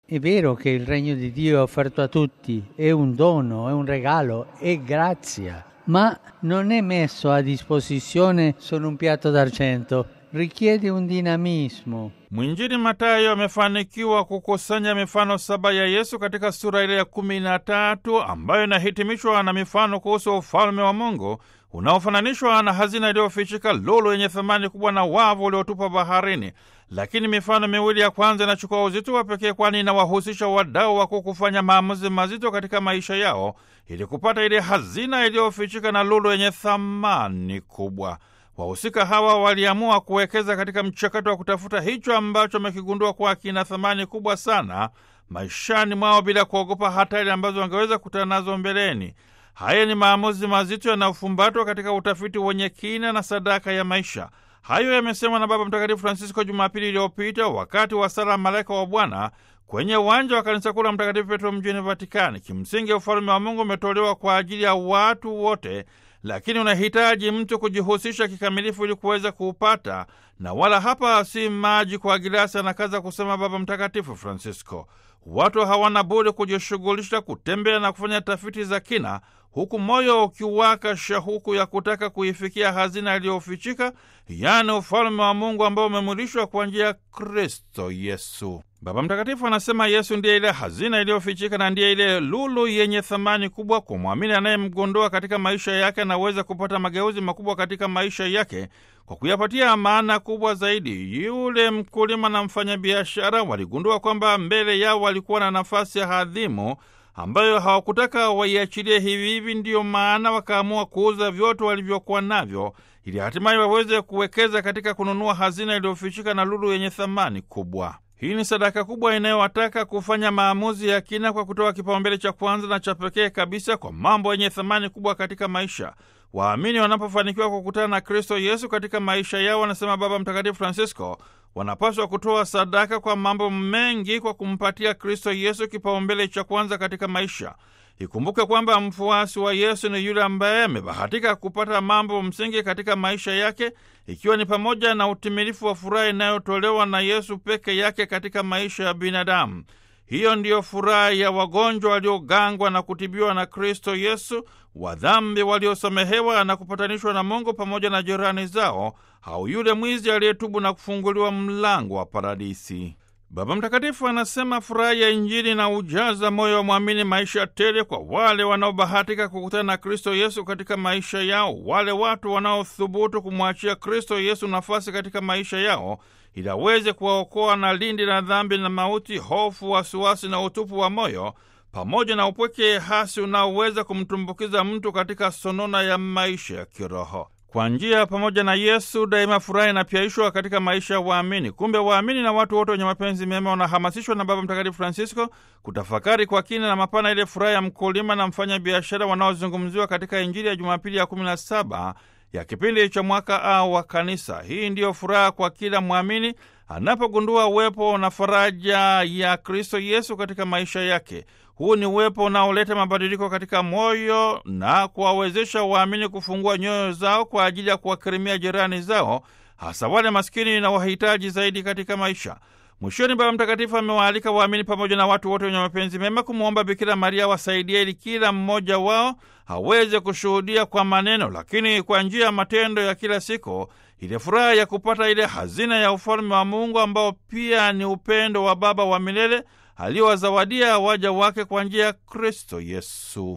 È vero che il regno di Dio è offerto a tutti, è un dono, è un regalo, è grazia, ma non è messo a disposizione solo un piatto d'argento, richiede un dinamismo. Mwinjili Matayo amefanikiwa kukusanya mifano saba ya Yesu katika sura ile ya kumi na tatu ambayo inahitimishwa na mifano kuhusu ufalme wa Mungu unaofananishwa na hazina iliyofichika, lulu yenye thamani kubwa na wavu uliotupwa baharini. Lakini mifano miwili ya kwanza inachukua uzito wa pekee, kwani inawahusisha wadau wakuu kufanya maamuzi mazito katika maisha yao ili kupata ile hazina iliyofichika na lulu yenye thamani kubwa. Wahusika hawa waliamua kuwekeza katika mchakato wa kutafuta hicho ambacho wamekigundua kuwa kina thamani kubwa sana maishani mwao bila kuogopa hatari ambazo wangeweza kutana nazo mbeleni. Haya ni maamuzi mazito yanayofumbatwa katika utafiti wenye kina na sadaka ya maisha. Hayo yamesemwa na Baba Mtakatifu Francisco Jumapili iliyopita wakati wa sala Malaika wa Bwana kwenye uwanja wa kanisa kuu la Mtakatifu Petro mjini Vatikani. Kimsingi, ufalme wa Mungu umetolewa kwa ajili ya watu wote, lakini unahitaji mtu kujihusisha kikamilifu ili kuweza kuupata, na wala hapa si maji kwa gilasi, anakaza kusema Baba Mtakatifu Francisco. Watu hawana budi kujishughulisha, kutembea na kufanya tafiti za kina, huku moyo ukiwaka shauku ya kutaka kuifikia hazina iliyofichika, yaani ufalme wa Mungu ambao umemwilishwa kwa njia ya Kristo Yesu. Baba Mtakatifu anasema Yesu ndiye ile hazina iliyofichika na ndiye ile lulu yenye thamani kubwa. Kwa mwamini anayemgondoa katika maisha yake anaweza kupata mageuzi makubwa katika maisha yake kwa kuyapatia maana kubwa zaidi. Yule mkulima na mfanyabiashara waligundua kwamba mbele yao walikuwa na nafasi ya hadhimu ambayo hawakutaka waiachilie hivi hivi. Ndiyo maana wakaamua kuuza vyote walivyokuwa navyo ili hatimaye waweze kuwekeza katika kununua hazina iliyofichika na lulu yenye thamani kubwa. Hii ni sadaka kubwa inayowataka kufanya maamuzi ya kina kwa kutoa kipaumbele cha kwanza na cha pekee kabisa kwa mambo yenye thamani kubwa katika maisha. Waamini wanapofanikiwa kukutana na Kristo Yesu katika maisha yao, wanasema Baba Mtakatifu Francisco, wanapaswa kutoa sadaka kwa mambo mengi kwa kumpatia Kristo Yesu kipaumbele cha kwanza katika maisha. Ikumbuke kwamba mfuasi wa Yesu ni yule ambaye amebahatika kupata mambo msingi katika maisha yake, ikiwa ni pamoja na utimilifu wa furaha inayotolewa na Yesu peke yake katika maisha ya binadamu. Hiyo ndiyo furaha ya wagonjwa waliogangwa na kutibiwa na Kristo Yesu, wadhambi waliosamehewa na kupatanishwa na Mungu pamoja na jirani zao, au yule mwizi aliyetubu na kufunguliwa mlango wa paradisi. Baba Mtakatifu anasema furaha ya Injili na ujaza moyo wa mwamini maisha tele kwa wale wanaobahatika kukutana na Kristo Yesu katika maisha yao, wale watu wanaothubutu kumwachia Kristo Yesu nafasi katika maisha yao ili aweze kuwaokoa na lindi la dhambi na mauti, hofu, wasiwasi na utupu wa moyo, pamoja na upweke hasi unaoweza kumtumbukiza mtu katika sonona ya maisha ya kiroho. Kwa njia pamoja na Yesu daima furaha inapyaishwa katika maisha ya waamini. Kumbe waamini na watu wote wenye mapenzi mema wanahamasishwa na Baba Mtakatifu Francisco kutafakari kwa kina na mapana ile furaha ya mkulima na mfanya biashara wanaozungumziwa katika Injili ya Jumapili ya kumi na saba ya kipindi cha mwaka A wa Kanisa. Hii ndiyo furaha kwa kila mwamini anapogundua uwepo na faraja ya Kristo Yesu katika maisha yake. Huu ni uwepo unaoleta mabadiliko katika moyo na kuwawezesha waamini kufungua nyoyo zao kwa ajili ya kuwakirimia jirani zao, hasa wale maskini na wahitaji zaidi katika maisha. Mwishoni, Baba Mtakatifu amewaalika waamini pamoja na watu wote wenye mapenzi mema kumwomba Bikira Maria wasaidia ili kila mmoja wao aweze kushuhudia kwa maneno, lakini kwa njia ya matendo ya kila siku, ile furaha ya kupata ile hazina ya ufalme wa Mungu ambao pia ni upendo wa Baba wa milele aliowazawadia waja wake kwa njia ya Kristo Yesu.